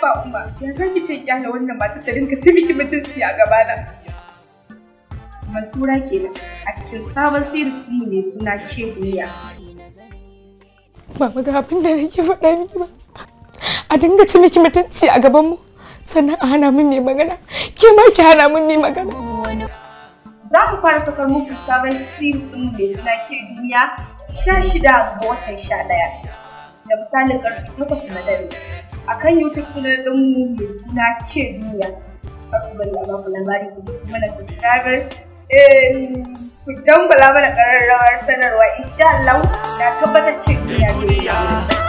Haba umma, ya za ki ce kyale wannan matar ta dinka ci miki mutunci a gabana. Mansura kenan a cikin sabon series ɗin mai suna ke duniya. Mama ga abin da nake faɗa miki ba. A dinga ci miki mutunci a gaban mu. Sannan a hana min ne magana. Ke ma ki hana min ne magana. Za mu fara sakar muku sabon series ɗin mai suna ke duniya sha shida ga watan sha ɗaya. Da misalin ƙarfe takwas na dare. A kan YouTube channel ɗinmu mai suna ke duniya. Kar ku bari a baku labari ku zo ku mana subscriber. Ku dangwala mana ƙararrawar sanarwa insha Allah na tabbatar ke duniya zai yi.